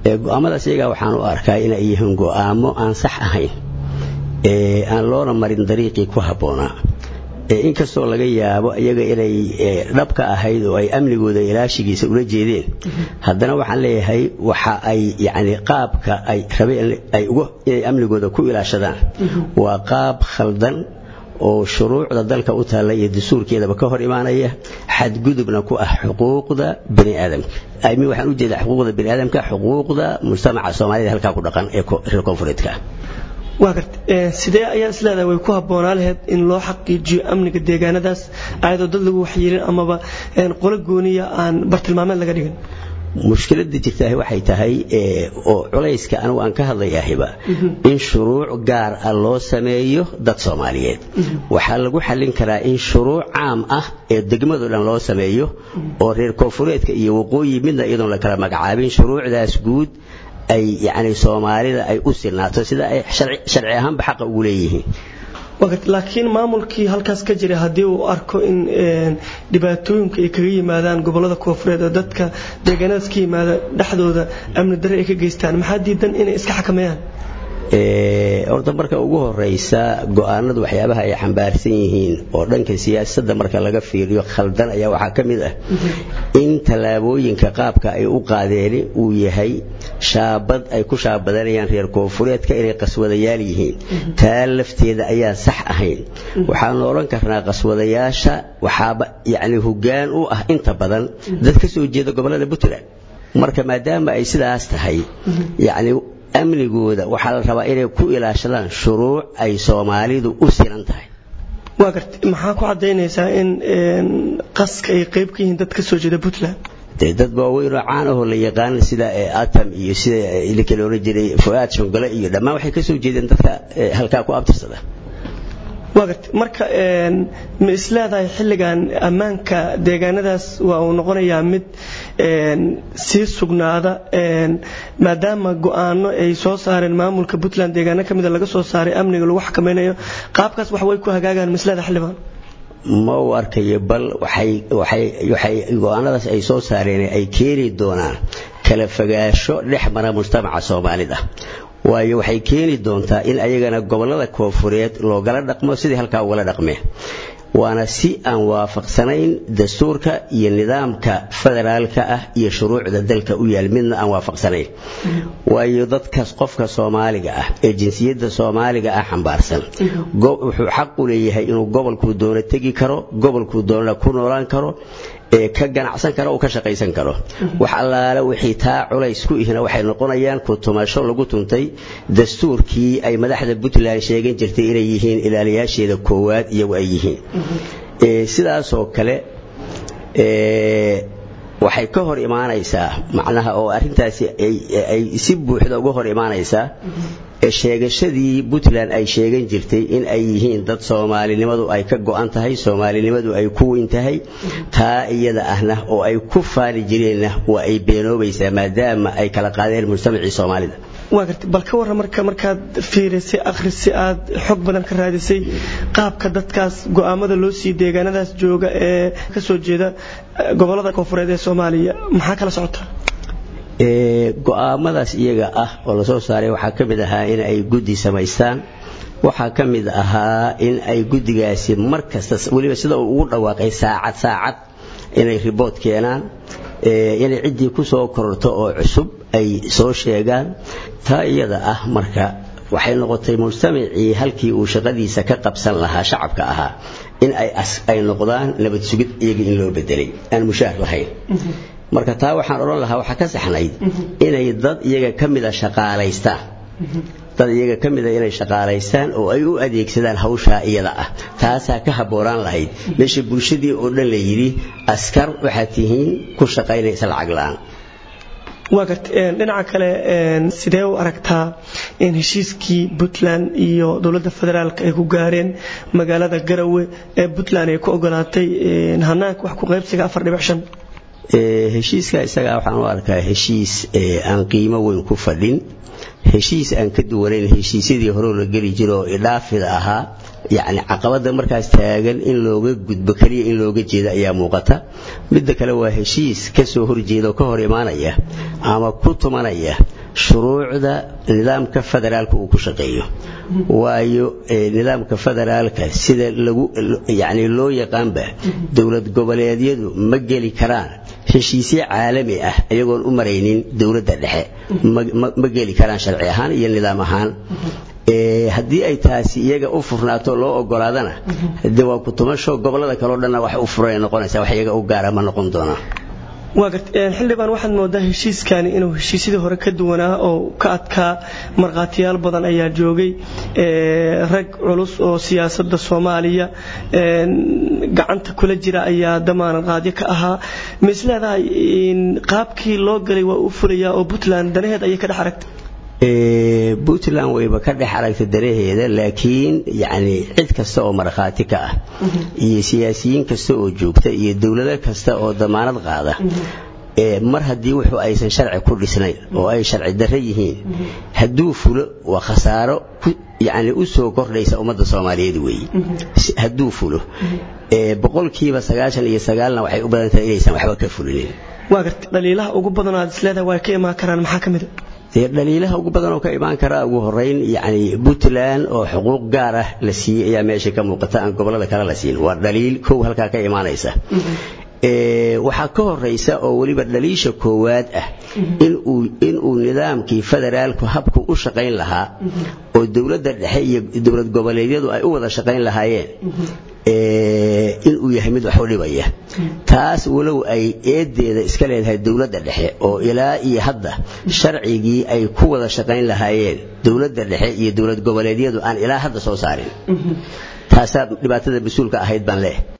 go-aamadaas iyagaa waxaan u arkaa inay yihiin go-aamo aan sax ahayn aan loona marin dariiqii ku habboonaa inkastoo laga yaabo iyaga inay dhabka ahayd oo ay amnigooda ilaashigiisa ula jeedeen haddana waxaan leeyahay waxa ay yani qaabka ay rabeen ay inay amnigooda ku ilaashadaan waa qaab khaldan oo shuruucda dalka u taalla iyo dastuurkeedaba ka hor imaanaya xadgudubna ku ah xuquuqda bani aadamka mi waxaan u jeedaa xuquuqda bani aadamka xuquuqda mujtamaca soomaalida halkaa ku dhaqan ee reer koonfureedka ah waa garta sidee ayaa isleedahay way ku habboonaa laheyd in loo xaqiijiyo amniga deegaanadaas ayadoo dad lagu waxyeelin amaba qolo gooniya aan bartilmaameed laga dhigin mushkiladda jirtaahi waxay tahay oo culayska anigu aan ka hadlayahiba in shuruuc gaar ah loo sameeyo dad soomaaliyeed waxaa lagu xallin karaa in shuruuc caam ah ee degmado dhan loo sameeyo oo reer koonfureedka iyo waqooyi midna iyadoon la kala magacaabin shuruucdaas guud ay yani soomaalida ay u sinaato sida ay sharci ahaanba xaqa ugu leeyihiin laakiin maamulkii halkaas ka jira haddii uu arko in dhibaatooyinka ay kaga yimaadaan gobolada koonfureed oo dadka deegaanadaas ka yimaada dhexdooda amni darre ay ka geystaan maxaa diidan inay iska xakameeyaan horta marka ugu horeysa go-aanadu waxyaabaha ay xambaarsan yihiin oo dhanka siyaasadda marka laga fiiriyo khaldan ayaa waxaa ka mid ah in tallaabooyinka qaabka ay u qaadeeni uu yahay shaabad ay ku shaabadanayaan reer koonfureedka inay qaswadayaal yihiin taa lafteeda ayaan sax ahayn waxaanu odhan karnaa qaswadayaasha waxaaba yacni hoggaan u ah inta badan dad ka soo jeeda gobollada puntland marka maadaama ay sidaas tahay yacni amnigooda waxaa la rabaa inay ku ilaashadaan shuruuc ay soomaalidu u sinan tahay waa garta maxaa ku caddaynaysaa in qaska ay qayb ka yihiin dad ka soo jeeda puntland dee dad waaweyn oo caan ahoo la yaqaan sida atam iyo sida ninka la odhan jiray fu'aad shongole iyo dhammaan waxay ka soo jeedeen dadka halkaa ku abtirsada waa garta marka ma isleedahay xilligan ammaanka deegaanadaas waa uu noqonayaa mid sii sugnaada maadaama go'aano ay soo saareen maamulka puntland deegaano ka mida laga soo saaray amniga lagu xakameynayo qaabkaas wax way ku hagaagaan ma isleedahay xildhibaan ma u arkayo bal waxay go-aanadaas ay soo saareen ay keeni doonaan kala fogaasho dhex mara mujtamaca soomaalida waayo waxay keeni doontaa in ayagana gobollada koonfureed loogala dhaqmo sidii halkaa ugala dhaqmeen waana si aan waafaqsanayn dastuurka iyo nidaamka federaalka ah iyo shuruucda dalka u yaal midna aan waafaqsanayn waayo dadkaas qofka soomaaliga ah ee jinsiyadda soomaaliga ah xambaarsan wuxuu xaq u leeyahay inuu gobolkuu doono tegi karo gobolkuu doonana ku noolaan karo ee ka ganacsan karo uu ka shaqaysan karo wax allaale wixii taa culays ku ihna waxay noqonayaan ku tumasho lagu tuntay dastuurkii ay madaxda puntland sheegan jirtay inay yihiin ilaaliyaasheeda koowaad iyagu ay yihiin sidaasoo kale waxay ka hor imaanaysaa macnaha oo arrintaasi ay si buuxda uga hor imaanaysaa sheegashadii puntland ay sheegan jirtay in ay yihiin dad soomaalinimadu ay ka go'an tahay soomaalinimadu ay ku weyn tahay taa iyada ahna oo ay ku faani jireenna waa ay beenoobaysaa maadaama ay kala qaadeen mujtamacii soomaalida waa gartay bal ka warran marka markaad fiirisay akhrisay aad xog badan ka raadisay qaabka dadkaas go'aamada loo sii deegaanadaas jooga ee ka soo jeeda gobollada koonfureed ee soomaaliya maxaa kala socota go'aamadaas iyaga ah oo lasoo saaray waxaa ka mid ahaa in ay guddi samaystaan waxaa ka mid ahaa in ay guddigaasi mar kasta weliba sida uu ugu dhawaaqay saacad saacad inay ribood keenaan inay ciddii ku soo kororto oo cusub ay soo sheegaan taa iyada ah marka waxay noqotay mujtamacii halkii uu shaqadiisa ka qabsan lahaa shacabka ahaa in ay noqdaan nabad sugid iyaga in loo bedelay aan mushaar lahayn marka taa waxaan odhan lahaa waxaa ka saxnayd inay dad iyaga ka mida shaqaalaystaan dad iyaga ka mida inay shaqaalaystaan oo ay u adeegsadaan hawshaa iyada ah taasaa ka habboonaan lahayd meesha bulshadii oo dhan la yidhi askar waxaad tihiin ku shaqaynaysa lacag la'aan waa garta dhinaca kale sidee u aragtaa in heshiiskii puntland iyo dowladda federaalk ay ku gaareen magaalada garawe ee puntland ay ku ogolaatay hanaanka wax ku qaybsiga afar dhibic shan heshiiska isagaa waxaan u arkaa heshiis aan qiimo weyn ku fadhin heshiis aan ka duwanayn heshiisyadii horeo la geli jiro oo idhaafida ahaa yacni caqabada markaas taagan in looga gudbo keliya in looga jeeda ayaa muuqata midda kale waa heshiis ka soo horjeeda oo ka hor imaanaya ama ku tumanaya shuruucda nidaamka federaalka uu ku shaqeeyo waayo nidaamka federaalka sida lagu yani loo yaqaanba dowlad goboleedyadu ma geli karaan heshiisyo caalami ah iyagoon u maraynin dowladda dhexe ma geli karaan sharci ahaan iyo nidaam ahaan haddii ay taasi iyaga u furnaato loo ogolaadana de waa kutumasho gobolada kaleo dhanna wax u furan noqonaysa wax iyaga u gaara ma noqon doonaa waa garta xildhibaan waxaad moodaa heshiiskani inuu heshiisyadii hore ka duwanaa oo ka adkaa markhaatiyaal badan ayaa joogay rag culus oo siyaasadda soomaaliya gacanta kula jira ayaa damaanad qaadyo ka ahaa ma isleedahay qaabkii loo galay waa u fulayaa oo puntland danaheed ayay ka dhex aragtay puntland wayba ka dhex aragtay danaheeda laakiin yani cid kasta oo markhaati ka ah iyo siyaasiyiin kasta oo joogta iyo dowlado kasta oo damaanad qaada mar haddii wuxuu aysan sharci ku dhisnayn oo ay sharci darre yihiin hadduu fulo waa khasaaro yani u soo kordhaysa ummadda soomaaliyeed weeye hadduu fulo boqolkiiba sagaashan iyo sagaalna waxay u badan tahay inaysan waxba ka fulinin waa garta dhaliilaha ugu badan aad isleedahay waa ka imaan karaan maxaa ka mid a dhaliilaha ugu badan oo ka imaan karaa ugu horeyn yani puntland oo xuquuq gaar ah la siiyey ayaa meesha ka muuqata aan gobolada kale la siin waa dhaliil kow halkaa ka imaanaysa waxaa ka horaysa oo weliba dhaliisha koowaad ah inuu nidaamkii federaalku habku u shaqayn lahaa oo dowladda dhexe iyo dowlad goboleedyadu ay u wada shaqayn lahaayeen inuu yahay mid wax u dhibaya taas walow ay eedeeda iska leedahay dowladda dhexe oo ilaa iyo hadda sharcigii ay ku wada shaqayn lahaayeen dowladda dhexe iyo dowlad goboleedyadu aan ilaa hadda soo saarin taasaa dhibaatada mas-uulka ahayd baan leeh